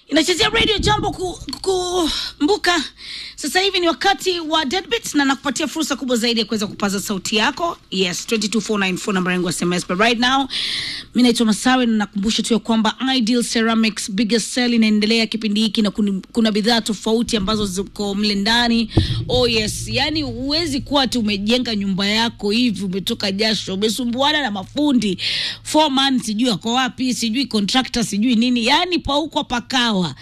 inachezea radio jambo kukumbuka ku, sasa hivi ni wakati wa deadbeat na nakupatia fursa kubwa zaidi ya kuweza kupaza sauti yako yes 22494 namba yangu ya sms but right now mi naitwa masawe na nakumbusha tu ya kwamba ideal ceramics biggest sell inaendelea kipindi hiki na kuni- kuna bidhaa tofauti ambazo ziko mle ndani oh yes yani huwezi kuwa tu umejenga nyumba yako hivi umetoka jasho umesumbuana na mafundi foreman sijui ako wapi sijui contractor sijui nini yani pauko pakawa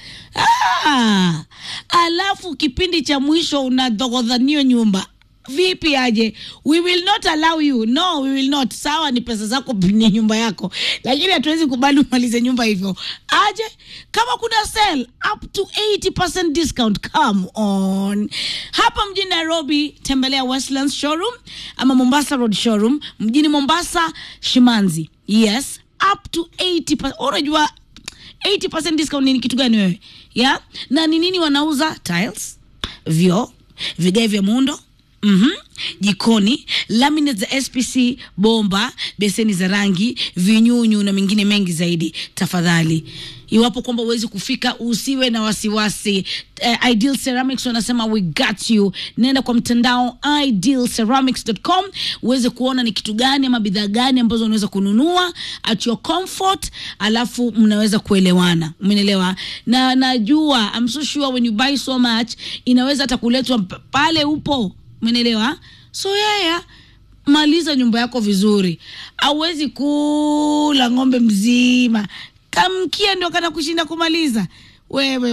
ah, alafu kipindi cha mwisho unadhogodhanio nyumba vipi aje we will not allow you no we will not sawa ni pesa zako ni nyumba yako lakini hatuwezi kubali umalize nyumba hivyo aje kama kuna sell up to 80% discount come on hapa mjini nairobi tembelea westlands showroom ama mombasa road showroom mjini mombasa shimanzi yes up to 80 unajua 80% discount ni kitu gani wewe ya na ni nini wanauza tiles vyoo vigae vya muundo mm jikoni laminate za spc bomba beseni za rangi vinyunyu na mengine mengi zaidi tafadhali iwapo kwamba huwezi kufika usiwe na wasiwasi uh, ideal ceramics wanasema we got you nenda kwa mtandao idealceramics.com uweze kuona ni kitu gani ama bidhaa gani ambazo unaweza kununua at your comfort alafu mnaweza kuelewana umeelewa na najua I'm so sure when you buy so much inaweza hata kuletwa mp- pale upo umeelewa so yaya maliza nyumba yako vizuri auwezi kula ng'ombe mzima kamkia ndio kana kushinda kumaliza wewe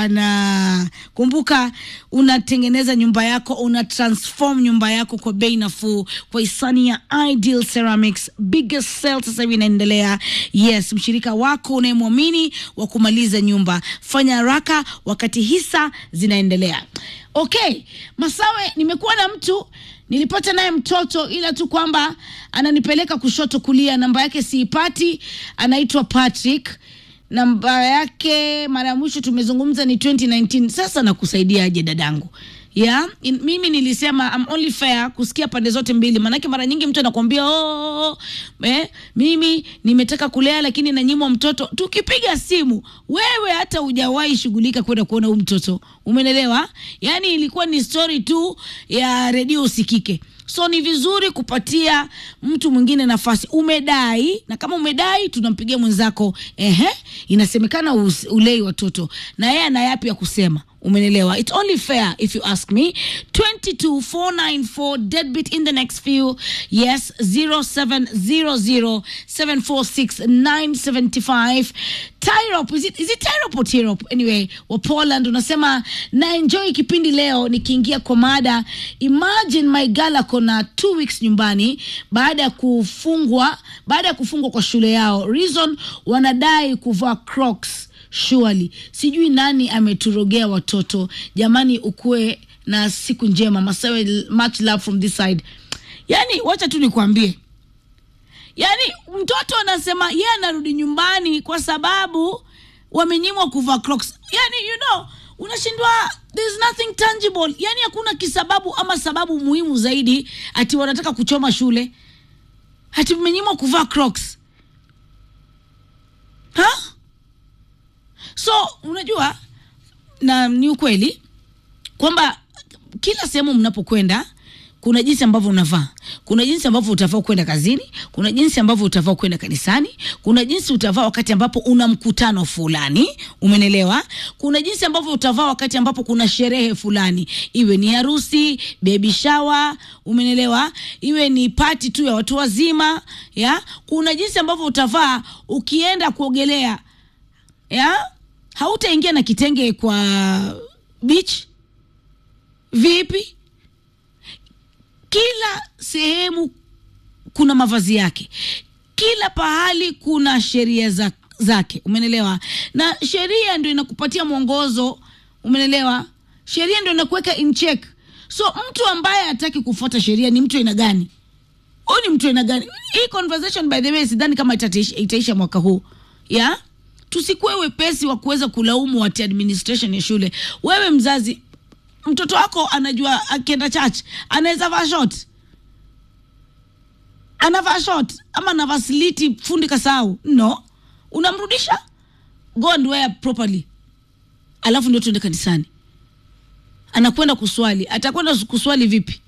bwana kumbuka unatengeneza nyumba yako una transform nyumba yako kwa bei nafuu kwa hisani ya ideal ceramics biggest sale sasa hivi inaendelea yes mshirika wako unayemwamini wa kumaliza nyumba fanya haraka wakati hisa zinaendelea okay masawe nimekuwa na mtu nilipata naye mtoto ila tu kwamba ananipeleka kushoto kulia namba yake siipati anaitwa patrick namba yake mara ya mwisho tumezungumza ni 2019 sasa nakusaidiaje dadangu ya in, mimi nilisema I'm only fair kusikia pande zote mbili maanake mara nyingi mtu anakwambia oh, eh, mimi nimetaka kulea lakini nanyimwa mtoto tukipiga simu wewe hata hujawahi shughulika kwenda kuona huu mtoto umenelewa yaani ilikuwa ni story tu ya redio usikike so ni vizuri kupatia mtu mwingine nafasi umedai na kama umedai tunampigia mwenzako ehe inasemekana us- ulei watoto na yeye ana yapi ya kusema umenelewa it's only fair if you ask me 22494 deadbeat in the next few yes 0700746975 Tyrop, is it, is it Tyrop or Tirop? Anyway, wa Poland unasema na enjoy kipindi leo nikiingia kwa mada imagine my girl ako na two weeks nyumbani baada ya kufungwa baada ya kufungwa kwa shule yao reason wanadai kuvaa crocs surely sijui nani ameturogea watoto jamani ukuwe na siku njema masawe much love from this side yani wacha tu nikwambie yaani mtoto anasema yeye anarudi nyumbani kwa sababu wamenyimwa kuvaa crocs yani you know unashindwa there's nothing tangible yani hakuna kisababu ama sababu muhimu zaidi ati wanataka kuchoma shule ati mmenyimwa kuvaa crocs ha? so unajua na ni ukweli kwamba kila sehemu mnapokwenda kuna jinsi ambavyo unavaa kuna jinsi ambavyo utavaa kwenda kazini kuna jinsi ambavyo utavaa kwenda kanisani kuna jinsi utavaa wakati ambapo una mkutano fulani umenelewa kuna jinsi ambavyo utavaa wakati ambapo kuna sherehe fulani iwe ni harusi baby shower umenelewa iwe ni pati tu ya watu wazima ya kuna jinsi ambavyo utavaa ukienda kuogelea ya hautaingia na kitenge kwa beach vipi kila sehemu kuna mavazi yake kila pahali kuna sheria za, zake umenelewa na sheria ndio inakupatia mwongozo umenelewa sheria ndio inakuweka in check so mtu ambaye hataki kufuata sheria ni mtu aina gani huyu ni mtu aina gani hii conversation by the way sidhani kama itatisha, itaisha mwaka huu ya tusikuwe wepesi wa kuweza kulaumu wati administration ya shule wewe mzazi mtoto wako anajua akienda church anaweza vaa short anavaa short ama anavaa sliti fundi kasau no unamrudisha go and wear properly alafu ndio tuende kanisani anakwenda kuswali atakwenda kuswali vipi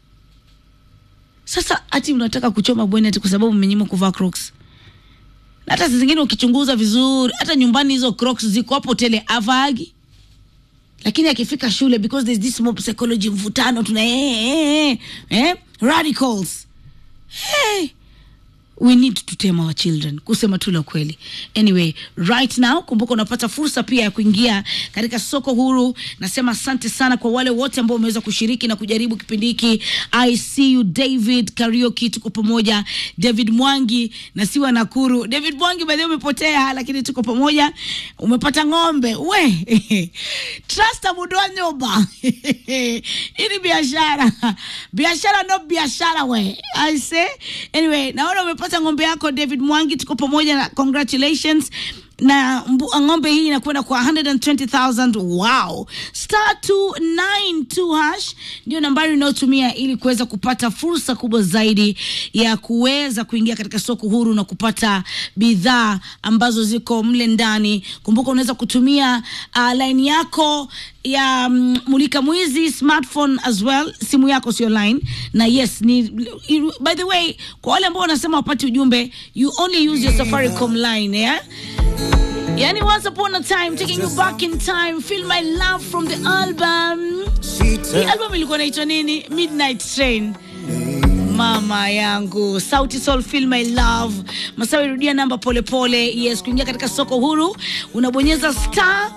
sasa ati unataka kuchoma bweni ati kwa sababu mmenyima kuvaa crocs na hata saa zingine ukichunguza vizuri hata nyumbani hizo crocs ziko hapo tele avaagi lakini akifika shule because there's this mob psychology mvutano tuna eh, eh, eh, eh, radicals hey, we need to tame our children kusema tu la kweli anyway right now kumbuka unapata fursa pia ya kuingia katika soko huru nasema asante sana kwa wale wote ambao wameweza kushiriki na kujaribu kipindi hiki i see you david karioki tuko pamoja david mwangi na siwa nakuru david mwangi baadhi umepotea lakini tuko pamoja umepata ng'ombe we trust amudoa nyumba hii ni biashara biashara no biashara we i say anyway naona umepata ng'ombe yako david mwangi tuko pamoja na congratulations na mbu- ng'ombe hii inakwenda kwa 120000 wow star 292 hash ndio nambari unayotumia ili kuweza kupata fursa kubwa zaidi ya kuweza kuingia katika soko huru na kupata bidhaa ambazo ziko mle ndani kumbuka unaweza kutumia uh, line yako ya um, mulika mwizi smartphone as well simu yako sio line na yes ni by the way kwa wale ambao wanasema wapati ujumbe you only use your safaricom line yeah? Yani once upon a time taking you back in time feel my love from the album hii album ilikuwa naitwa nini midnight train mama yangu sauti sol feel my love masawi rudia namba polepole yes kuingia katika soko huru unabonyeza star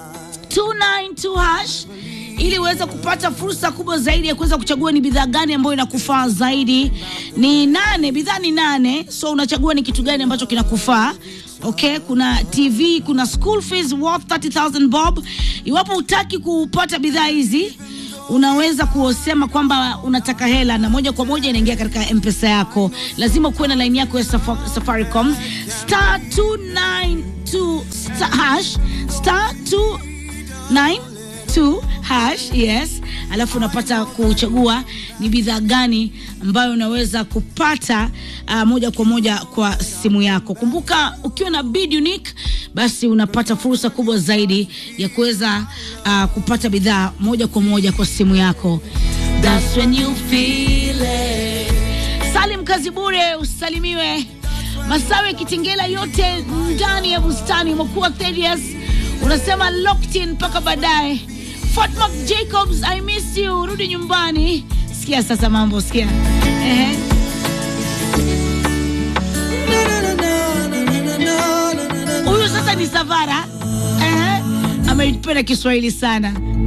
292 hash ili uweze kupata fursa kubwa zaidi ya kuweza kuchagua ni bidhaa gani ambayo inakufaa zaidi ni nane bidhaa ni nane so unachagua ni kitu gani ambacho kinakufaa okay kuna tv kuna school fees worth 30000 bob iwapo hutaki kupata bidhaa hizi unaweza kusema kwamba unataka hela na moja kwa moja inaingia katika mpesa yako lazima ukuwe na laini yako ya Safa- safaricom star 292 star hash star 292 hash yes alafu unapata kuchagua ni bidhaa gani ambayo unaweza kupata uh, moja kwa moja kwa simu yako kumbuka ukiwa na bid unique basi unapata fursa kubwa zaidi ya kuweza uh, kupata bidhaa moja kwa moja kwa simu yako That's when you feel it. salim kazi bure usalimiwe masawe kitengela yote ndani ya bustani umekuwa Thaddeus unasema locked in mpaka baadaye Fatma Jacobs I miss you rudi nyumbani sikia sasa mambo sikia Ehe. huyu sasa ni Savara Ehe. ameipenda Kiswahili sana